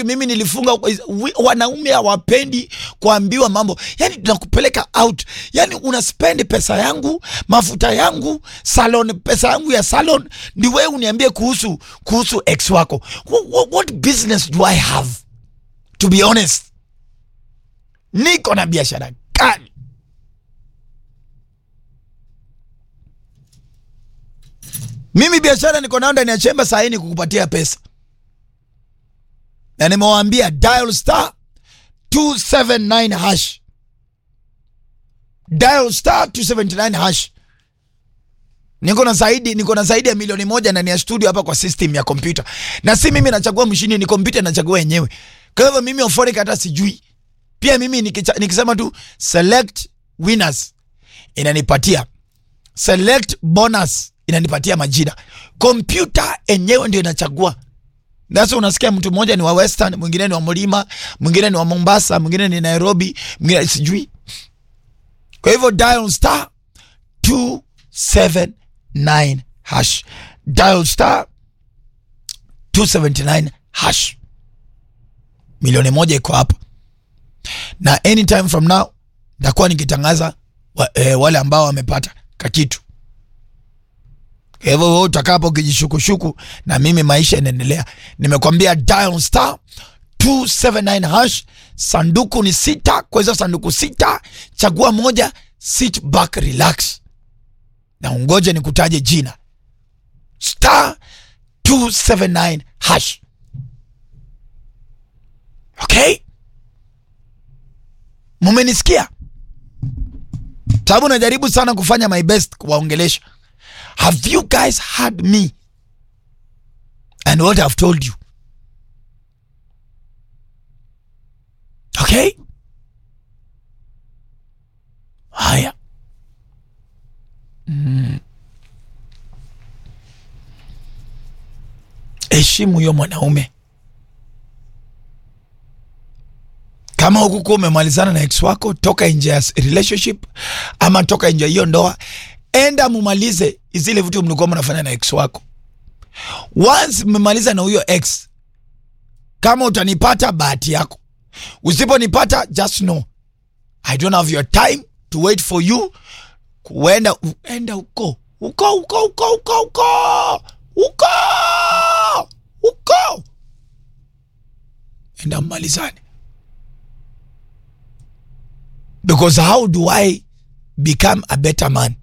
like mimi nilifunga wi- wanaume hawapendi kuambiwa mambo yani tunakupeleka out yani una spend pesa yangu mafuta yangu salon pesa yangu ya salon ndi wewe uniambie kuhusu kuhusu ex wako what, what, what business do i have to be honest niko na biashara gani mimi biashara niko nayo ndani ya chemba saa hii ni kukupatia pesa na nimewaambia dial star 279 hash dial star 279 hash niko na zaidi niko na zaidi ya milioni moja ndani ya studio hapa kwa system ya kompyuta na si mimi nachagua mshindi ni kompyuta inachagua yenyewe kwa hivyo mimi oforik hata sijui pia mimi nikicha, nikisema tu select winners inanipatia select bonus inanipatia majina kompyuta enyewe ndio inachagua sasa unasikia mtu mmoja ni wa western mwingine ni wa mlima mwingine ni wa mombasa mwingine ni nairobi mwingine sijui kwa hivyo dial star 279 hash dial star 279 hash milioni moja iko hapa na anytime from now nitakuwa nikitangaza wa, eh, wale ambao wamepata kakitu kwa hivyo wewe utakapo ukijishukushuku na mimi maisha inaendelea nimekwambia dial star 279 hash sanduku ni sita kwa hizo sanduku sita chagua moja sit back relax na ungoje nikutaje jina star 279 hash okay mumenisikia sababu najaribu sana kufanya my best kuwaongelesha have you guys heard me and what i've told you okay haya heshimu huyo mwanaume kama hukukuwa umemalizana na ex wako toka nje ya relationship ama toka nje ya hiyo ndoa enda mumalize zile vitu mlikuwa mnafanya na ex wako once mmemaliza na huyo ex kama utanipata bahati yako usiponipata just know i don't have your time to wait for you kuenda enda huko huko huko huko huko huko huko huko enda mmalizane because how do i become a better man